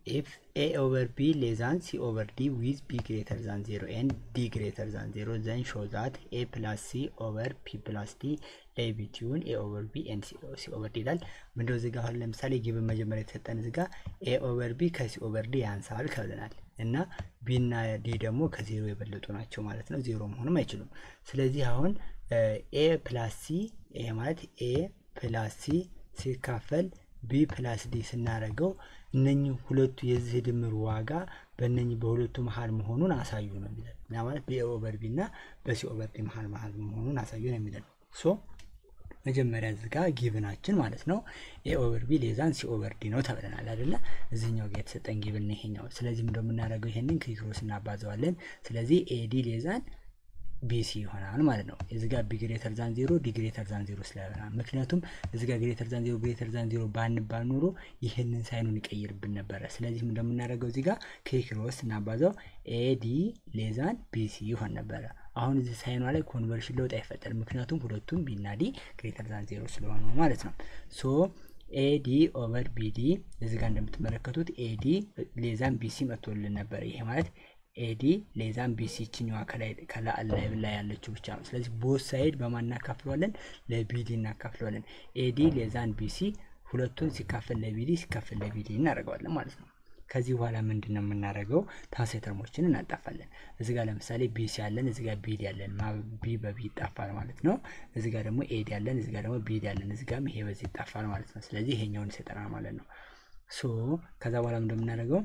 ኢፍ ኤ ኦቨር ቢ ሌዛን ሲ ኦቨር ዲ ዊዝ ቢ ግሬተር ዛን ዜሮ ኤንድ ዲ ግሬተር ዛን ዜሮ ዘን ሾ ዛት ኤ ፕላስ ሲ ኦቨር ፒ ፕላስ ዲ ላይ ቢትዊን ኤ ኦቨር ቢ ኤንድ ሲ ኦቨር ዲ ይላል። ምንድነው እዚህ ጋር አሁን ለምሳሌ ጊብን መጀመሪያ የተሰጠን እዚህ ጋር ኤ ኦቨር ቢ ከሲ ኦቨር ዲ ያንሳል ከብለናል እና ቢ እና ዲ ደግሞ ከዜሮ የበለጡ ናቸው ማለት ነው። ዜሮ መሆንም አይችሉም። ስለዚህ አሁን ኤ ፕላስ ሲ ይሄ ማለት ኤ ፕላስ ሲ ሲካፈል ቢ ፕላስ ዲ ስናደርገው እነኚህ ሁለቱ የዚህ ድምር ዋጋ በእነኚህ በሁለቱ መሀል መሆኑን አሳዩ ነው የሚለን። ያ ማለት በኤ ኦቨር ቢ እና በሲ ኦቨር ዲ መሀል መሀል መሆኑን አሳዩ ነው የሚለን። ሶ መጀመሪያ እዚህ ጋር ጊቭናችን ማለት ነው ኤ ኦቨር ቢ ሌዛን ሲ ኦቨር ዲ ነው ተብለናል አይደለ? እዚህኛው ጋር የተሰጠን ጊቭን ነው ይሄኛው። ስለዚህ እንደምናደርገው ይሄንን ክሪክሮስ እናባዘዋለን። ስለዚህ ኤዲ ሌዛን ቢሲ ይሆናል ማለት ነው። እዚ ጋር ቢ ግሬተር ዛን ዜሮ ዲ ግሬተር ዛን ዜሮ ስለሆነ ምክንያቱም እዚ ጋር ግሬተር ዛን ዜሮ ግሬተር ዛን ዜሮ ባንባል ኖሮ ይህንን ሳይኑን ይቀይርብን ነበረ። ስለዚህም እንደምናደርገው እዚ ጋር ክሪክሮስ እናባዛው ኤዲ ሌዛን ቢሲ ይሆን ነበረ። አሁን እዚህ ሳይኗ ላይ ኮንቨርሽን ለውጥ አይፈጠርም። ምክንያቱም ሁለቱም ቢና ዲ ግሬተር ዛን ዜሮ ስለሆኑ ማለት ነው። ሶ ኤዲ ኦቨር ቢዲ እዚ ጋር እንደምትመለከቱት ኤዲ ሌዛን ቢሲ መጥቶልን ነበረ። ይሄ ማለት ኤዲ ሌዛን ቢሲ ችኛዋ ከላይ ላይ ያለችው ብቻ ነው። ስለዚህ ቦት ሳይድ በማን እናካፍለዋለን? ለቢዲ እናካፍለዋለን። ኤዲ ሌዛን ቢሲ ሁለቱን ሲካፈል ለቢዲ ሲካፈል ለቢዲ እናደርገዋለን ማለት ነው። ከዚህ በኋላ ምንድን ነው የምናደርገው? ተመሳሳይ ተርሞችን እናጣፋለን። እዚ ጋር ለምሳሌ ቢሲ ያለን፣ እዚ ጋር ቢዲ ያለን፣ ቢ በቢ ይጣፋል ማለት ነው። እዚ ጋር ደግሞ ኤዲ ያለን፣ እዚ ጋር ደግሞ ቢዲ ያለን፣ እዚ ጋርም ይሄ በዚህ ይጣፋል ማለት ነው። ስለዚህ ይሄኛውን ይሰጠናል ማለት ነው። ሶ ከዛ በኋላ እንደምናደርገው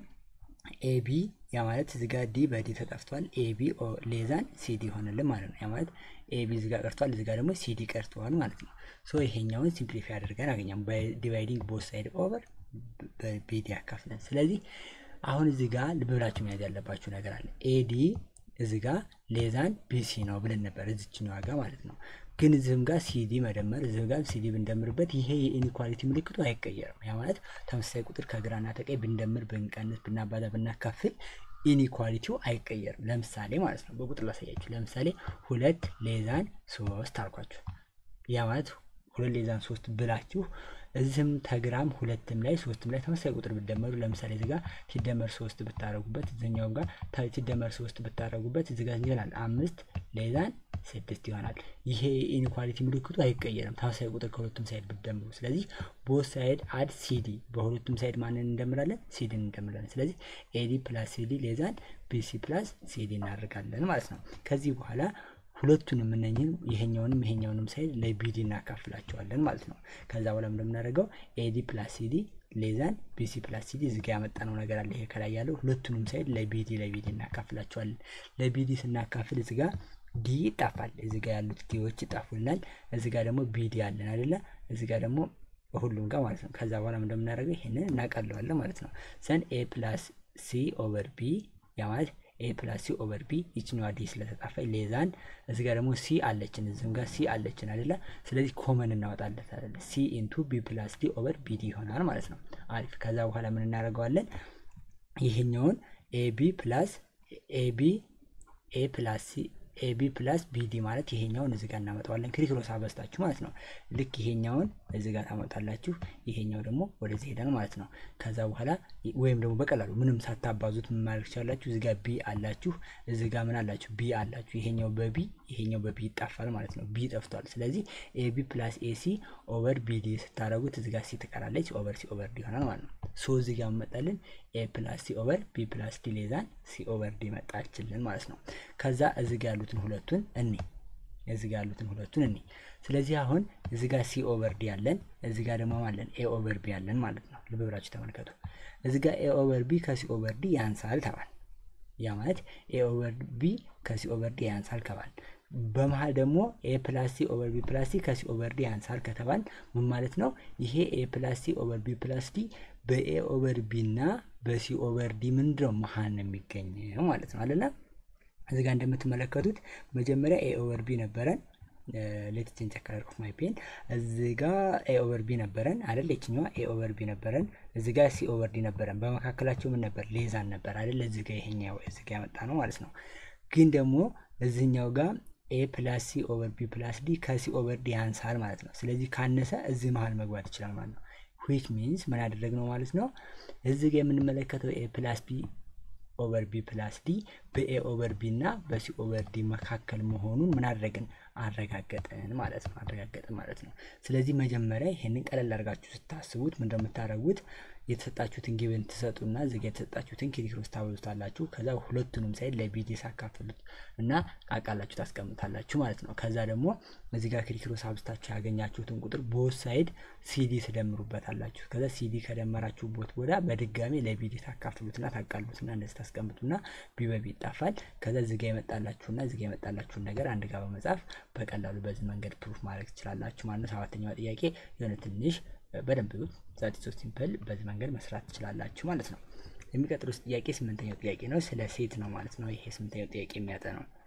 ኤቢ ያ ማለት እዚህ ጋር ዲ በዲ ተጠፍቷል። ኤቢ ሌዛን ሲዲ ይሆንልን ማለት ነው። ያ ማለት ኤቢ እዚህ ጋር ቀርቷል፣ እዚህ ጋር ደግሞ ሲዲ ቀርተዋል ማለት ነው። ሶ ይሄኛውን ሲምፕሊፋይ አድርገን አገኛም ዲቫይዲንግ ቦት ሳይድ ኦቨር በቢዲ ያካፍለን። ስለዚህ አሁን እዚህ ጋር ልብ ብላችሁ መያዝ ያለባችሁ ነገር አለ። ኤዲ እዚህ ጋር ሌዛን ቢሲ ነው ብለን ነበር እዚችኛዋ ጋር ማለት ነው። ግን እዚህም ጋር ሲዲ መደመር እዚህም ጋር ሲዲ ብንደምርበት ይሄ የኢኒኳሊቲ ምልክቱ አይቀየርም። ያ ማለት ተመሳሳይ ቁጥር ከግራና ተቀኝ ብንደምር፣ ብንቀንስ፣ ብናባዛ፣ ብናካፍል ኢኒኳሊቲው አይቀየርም። ለምሳሌ ማለት ነው በቁጥር ላሳያችሁ። ለምሳሌ ሁለት ሌዛን ሶስት አልኳችሁ። ያ ማለት ሁለት ሌዛን ሶስት ብላችሁ እዚህም ተግራም ሁለትም ላይ ሶስትም ላይ ተመሳሳይ ቁጥር ብትደመሩ ለምሳሌ እዚህ ጋር ሲደመር ሶስት ብታደረጉበት እዚኛውም ጋር ሲደመር ሶስት ብታደረጉበት እዚህ ጋር ይሆናል አምስት ሌዛን ስድስት ይሆናል። ይሄ ኢኒኳሊቲ ምልክቱ አይቀየርም ተመሳሳይ ቁጥር ከሁለቱም ሳይድ ብትደምሩ። ስለዚህ ቦት ሳይድ አድ ሲዲ በሁለቱም ሳይድ ማንን እንደምራለን? ሲዲን እንደምራለን። ስለዚህ ኤዲ ፕላስ ሲዲ ሌዛን ቢሲ ፕላስ ሲዲ እናደርጋለን ማለት ነው። ከዚህ በኋላ ሁለቱንም እነኝህን ይሄኛውንም ይሄኛውንም ሳይድ ለቢዲ እናካፍላቸዋለን ማለት ነው። ከዛ በኋላ እንደምናደርገው ኤዲ ፕላስ ሲዲ ሌዛን ቢሲ ፕላስ ሲዲ እዚጋ ያመጣነው ነገር አለ። ይሄ ከላይ ያለው ሁለቱንም ሳይድ ለቢዲ ለቢዲ እናካፍላቸዋለን። ለቢዲ ስናካፍል እዚጋ ዲ ይጣፋል። እዚጋ ያሉት ዲዎች ይጣፉልናል። እዚጋ ደግሞ ቢዲ አለን አይደለ? እዚጋ ደግሞ ሁሉም ጋር ማለት ነው። ከዛ በኋላ እንደምናደርገው ይሄንን እናቀለዋለን ማለት ነው። ሰን ኤ ፕላስ ሲ ኦቨር ቢ ያ ማለት ኤ ፕላስ ሲ ኦቨር ቢ ይችኛዋ ዲ ስለተጣፋ ሌዛን እዚ ጋር ደግሞ ሲ አለችን እዚህም ጋር ሲ አለችን አይደለ? ስለዚህ ኮመን እናወጣለታለን። ሲ ኢንቱ ቢ ፕላስ ዲ ኦቨር ቢ ዲ ይሆናል ማለት ነው። አሪፍ። ከዛ በኋላ ምን እናደርገዋለን? ይሄኛውን ኤቢ ፕላስ ኤቢ ኤ ፕላስ ሲ ኤቢ ፕላስ ቢዲ ማለት ይሄኛውን እዚህ ጋር እናመጣዋለን። ክሪክሮስ አበስታችሁ ማለት ነው። ልክ ይሄኛውን እዚህ ጋር ታመጣላችሁ፣ ይሄኛው ደግሞ ወደዚህ ሄዳል ማለት ነው። ከዛ በኋላ ወይም ደግሞ በቀላሉ ምንም ሳታባዙት ምን ማድረግ ትችላላችሁ? እዚህ ጋር ቢ አላችሁ፣ እዚህ ጋር ምን አላችሁ? ቢ አላችሁ። ይሄኛው በቢ ይሄኛው በቢ ይጣፋል ማለት ነው። ቢ ጠፍቷል። ስለዚህ ኤቢ ፕላስ ኤሲ ኦቨር ቢዲ ስታደረጉት እዚህ ጋር ሲ ትቀራለች፣ ኦቨር ሲ ኦቨር ዲ ይሆናል ማለት ነው። ሶ እዚህ ጋር መጣልን ኤ ፕላስ ሲ ኦቨር ቢ ፕላስ ዲ ሌዛን ሲ ኦቨር ዲ መጣችልን ማለት ነው። ከዛ እዚህ ጋር ያሉትን ሁለቱን እኔ እዚህ ጋር ያሉትን ሁለቱን እኔ ስለዚህ አሁን እዚህ ጋር ሲ ኦቨር ዲ ያለን እዚህ ጋር ደግሞ አለን ኤ ኦቨር ቢ ያለን ማለት ነው። ልብ ብላችሁ ተመልከቱ። እዚህ ጋር ኤ ኦቨር ቢ ከሲ ኦቨር ዲ ያንሳል ተባል። ያ ማለት ኤ ኦቨር ቢ ከሲ ኦቨር ዲ ያንሳል ከባል በመሀል ደግሞ ኤ ፕላስ ሲ ኦቨር ቢ ፕላስ ሲ ከሲ ኦቨር ዲ ያንሳል ከተባል ምን ማለት ነው? ይሄ ኤ ፕላስ ሲ ኦቨር ቢ ፕላስ ዲ በኤ ኦቨር ቢ እና በሲ ኦቨር ዲ ምንድነው መሀል ነው የሚገኘው ማለት ነው አለና እዚህ ጋር እንደምትመለከቱት መጀመሪያ ኤ ኦቨር ቢ ነበረን። ሌት ቼንጅ ከለር ኦፍ ማይ ፔን እዚህ ጋር ኤ ኦቨር ቢ ነበረን አይደል? የችኛዋ ኤ ኦቨር ቢ ነበረን። እዚህ ጋር ሲ ኦቨር ዲ ነበረን። በመካከላቸው ምን ነበር? ሌዛን ነበር አይደል? እዚህ ጋር ይሄኛው እዚህ ጋር ያመጣ ነው ማለት ነው። ግን ደግሞ እዚህኛው ጋር ኤ ፕላስ ሲ ኦቨር ቢ ፕላስ ዲ ከሲ ኦቨር ዲ ያንሳል ማለት ነው። ስለዚህ ካነሰ እዚህ መሀል መግባት ይችላል ማለት ነው። ዊች ሚንስ ምን አደረግነው ማለት ነው። እዚህ ጋር የምንመለከተው ኤ ፕላስ ቢ ኦቨር ቢ ፕላስ ዲ በኤ ኦቨር ቢ እና በሲ ኦቨር ዲ መካከል መሆኑን ምን አደረግን አረጋገጥን ማለት ነው። አረጋገጥን ማለት ነው። ስለዚህ መጀመሪያ ይሄንን ቀለል አድርጋችሁ ስታስቡት ምን እንደምታደርጉት የተሰጣችሁትን ጊብን ትሰጡና እዚህ ጋር የተሰጣችሁትን ኪሪክሮስ ታበዙታላችሁ። ከዛ ሁለቱንም ሳይድ ለቢዲ ሳካፍሉት እና ቃቃላችሁ ታስቀምጣላችሁ ማለት ነው። ከዛ ደግሞ እዚህ ጋር ኪሪክሮስ አብዝታችሁ ያገኛችሁትን ቁጥር ቦት ሳይድ ሲዲ ትደምሩበታላችሁ። ከዛ ሲዲ ከደመራችሁበት ቦዳ በድጋሚ ለቢዲ ታካፍሉትና ታቃሉትና እንደዚህ ታስቀምጡና ቢ በቢ ይጣፋል። ከዛ እዚህ ጋር የመጣላችሁና እዚህ ጋር የመጣላችሁን ነገር አንድ ጋር በመጻፍ በቀላሉ በዚህ መንገድ ፕሩፍ ማድረግ ትችላላችሁ ማለት ነው። ሰባተኛው ጥያቄ የሆነ ትንሽ በደንብ ዛት ሶ ሲምፕል በዚህ መንገድ መስራት ትችላላችሁ ማለት ነው። የሚቀጥሉት ጥያቄ ስምንተኛው ጥያቄ ነው። ስለ ሴት ነው ማለት ነው። ይሄ ስምንተኛው ጥያቄ የሚያጠናው